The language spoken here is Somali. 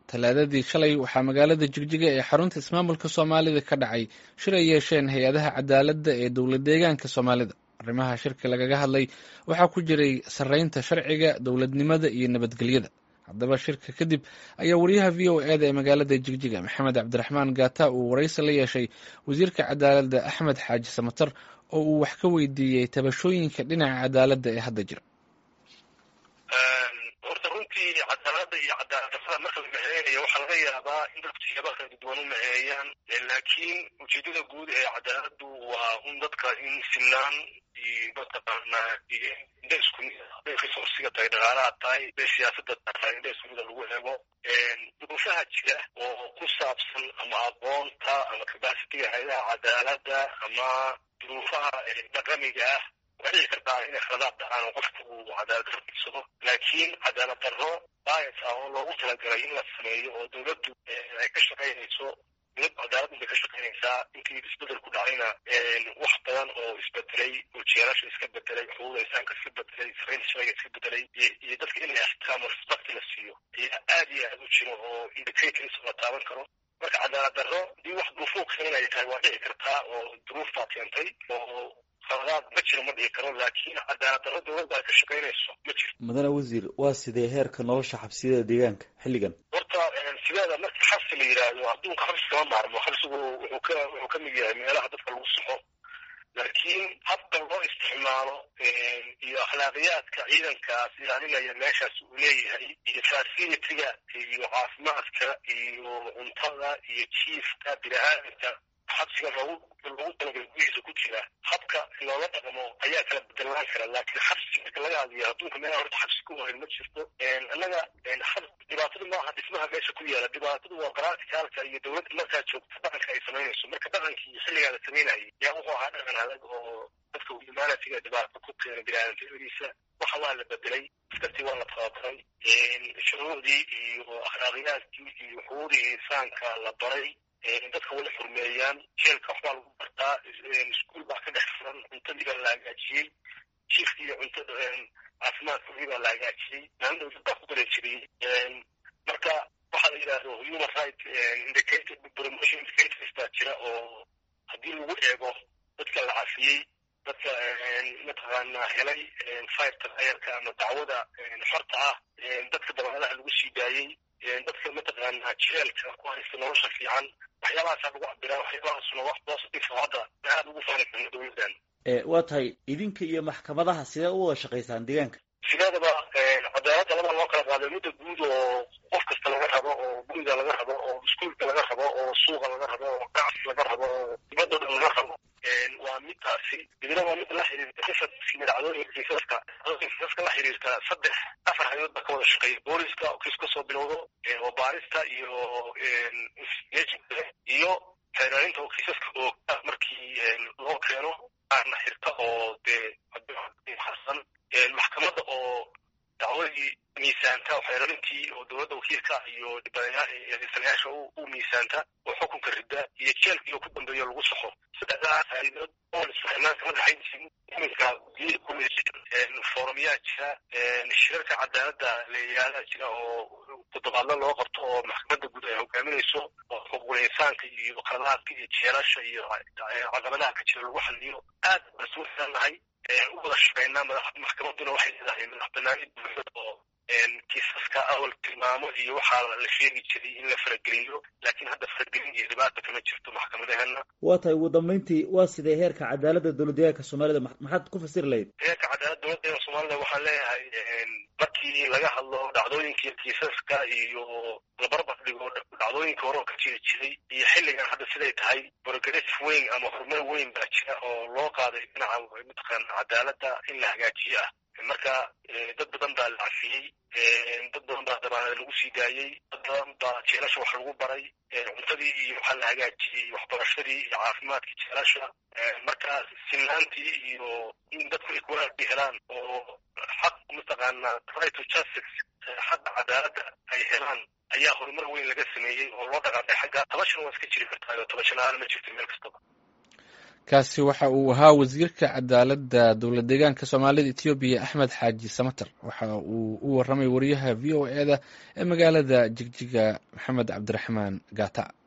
talaadadii shalay waxaa magaalada jigjiga ee xarunta ismaamulka soomaalida ka dhacay shir ay yeesheen hay-adaha cadaaladda ee dowlad deegaanka soomaalida arrimaha shirka lagaga hadlay waxaa ku jiray sarreynta sharciga dowladnimada iyo nabadgelyada haddaba shirka kadib ayaa wariyaha v o eda ee magaalada jigjiga maxamed cabdiraxmaan gaata uu waraysi la yeeshay wasiirka cadaaladda axmed xaaji samatar oo uu wax ka weydiiyey tabashooyinka dhinaca cadaaladda ee hadda jira horta runtii cadaalada iyo cadaaladdarrada marka la mexeynaya waxaa laga yaabaa in dadku siyaaba kala duwan u mexeeyaan laakiin ujeedada guud ee cadaaladdu waa un dadka in sinaan iyo mataqaanaa iyo indha isku mid haday resoursiga tahay dhaqaalaha tahay haday siyaasada tahay indha isku mida lagu eego duruufaha jira oo ku saabsan ama aqoonta ama capacitiga hayadaha cadaaladda ama duruufaha dhaqamiga ah waa dhici kartaa inay khaladaad dhacaan oo qofku uu cadaalad darro fiirsado laakiin cadaalad darro bias ah oo loogu talagalay in la sameeyo oo dowladdu ay ka shaqaynayso dowladdu cadaalad bay ka shaqaynaysaa intii isbedel ku dhacayna wax badan oo isbedelay oo jeerasha iska bedelay xuquuqda insaanka iska bedelay sarreynta sharciga iska bedelay iyo dadka in la ixtiraamo respect la siiyo ayaa aad iyo aad u jiro oo indicators la taaban karo marka cadaalad darro hadii wax duruufuu keenin ay tahay waa dhici kartaa oo duruuf baa keentay oo qaladaad ma jiro ma dhihi karo laakiin cadaalad darro dowladda ay ka shaqaynayso ma jiro mudane wasiir waa sidee heerka nolosha xabsiyada deegaanka xilligan horta sideeda marka xabsi la yidhaahdo adduunka xabsi kama maarmo xabsigu wuxuu ka wuxuu ka mid yahay meelaha dadka lagu soxo laakiin habka loo isticmaalo iyo akhlaaqiyaadka ciidankaas ilaalinaya meeshaas uu leeyahay iyo facilitiga iyo caafimaadka iyo cuntada iyo jiifka bini-aadamka xabsiga loogu loogu talagalay gudihiisa ku jira habka loola dhaqmo ayaa kala bedelaan kara laakiin xabsi marka laga hadlayo adduunka meelaha horta xabsi ku warin ma jirto annaga dhibaatadu maaha dhismaha meesha ku yaala dhibaatadu waa qaraartikaalka iyo dowladda markaa joogta dhaqanka ay samaynayso marka dhaqankii xilligaa la samaynayay yaa wuxuu ahaa dhaqan adag oo dadka humanitiga dhibaato ku keena biniaadamnimadiisa waxa waa la bedelay askartii waa la tababaray shuruucdii iyo akhlaaqiyaadkii iyo xuquuqdii insaanka la baray dadka wala xurmeeyaan jeelka waxbaa lagu bartaa iskuol baa ka dhex furan cuntadii baa la hagaajiyey jiifkii iyo cuntada caafimaadkoodii baa la hagaajiyey maalin dowlad baa ku dareejiriyey marka waxaa la yidhaahdo human right indicator promotion indicators baa jira oo haddii lagu eego dadka la cafiyey dadka mataqaanaa helay firta ayarka ama dacwada xorta ah dadka dabaalaha lagu sii daayey dadka mataqaanaa jeelka ku haysta nolosha fiican waxyaabahaasaa lagu cabiraa waxyaabahaasuna wax positive hadda aad ugu faani karno dowladdan waa tahay idinka iyo maxkamadaha sidee u wada shaqaysaan deegaanka sideedaba cadaaladda laba loo kala qaaday mudda guud oo qof kasta laga rabo oo guriga laga rabo oo iskuolka laga rabo oo suuqa laga rabo oo ganacsi laga rabo oo dibadda dhan laga rabo waa midtaasi dibna waa mid la xiriirta kisaskii dhacdooyinka kiisaska kiisaska la xiriirta saddex afar hayood baa ka wada shaqeeya booliska oo kiis kasoo bilowdo oo baarista iyo iyo xeeraarinta oo kiisaska oogta markii loo keeno aarna xirta oo dee xasan maxkamadda oo dacwadii miisaanta oo xeeraarintii oo dowladda wakiilka iyo dhibanayaasha u miisaanta oo xukunka rida iyo jeelkii oo ku dambeeyo lagu saxo saddexdaas haydood oo isfahmaanka madaxayntiisa iminka foorumyaa jira shirarka cadaaladda leeyaalaa jira oo toddobaadla loo qabto oo maxkamadda guud ay hogaaminayso oo xuquuqul insaanka iyo qaladaadka iyo jeelasha iyo caqabadaha ka jira lagu xaliyo aad baan isugu xirannahay u wada shaqaynaa maxkamadduna waxay leedahay madax banaanid buuxda oo kiisaska awal tilmaamo iyo waxaa la sheegi jiray in la farageliyo laakiin hadda faragelin iyo dhibaata kama jirto maxkamadaheena waa tahay ugu dambeyntii waa sidee heerka cadaaladda dowlad deegaanka soomaalida maxaad ku fasiri lahayd heerka cadaaladda dowlad deegaanka soomaalida waxaan leeyahay markii laga hadlo dhacdooyinkii kiisaska iyo la barbar dhigo dhacdooyinka hore oo ka jiri jiray iyo xilligan hadda siday tahay progress weyn ama horumar weyn baa jira oo loo qaaday dhinaca mataqaana cadaaladda in la hagaajiyo ah marka dad badan baa la cafiyey dad badan baa dabaanada lagu sii daayey dad badan baa jeelasha wax lagu baray cuntadii iyo waxaa la hagaajiyey waxbarashadii iyo caafimaadkii jeelasha marka sinaantii iyo in dadku ay kuwaabi helaan oo xaq mataqaana right to justice xagga cadaaladda ay helaan ayaa horumar weyn laga sameeyey oo loo dhaqaaqay xagga tabashana waa iska jiri kartaa tabasha la-aan ma jirto meel kastaba kaasi waxa uu ahaa wasiirka cadaaladda dowlad deegaanka soomaalida etoobiya axmed xaaji samater waxa uu u waramay wariyaha v o e da ee magaalada jigjiga maxamed cabdiraxmaan gata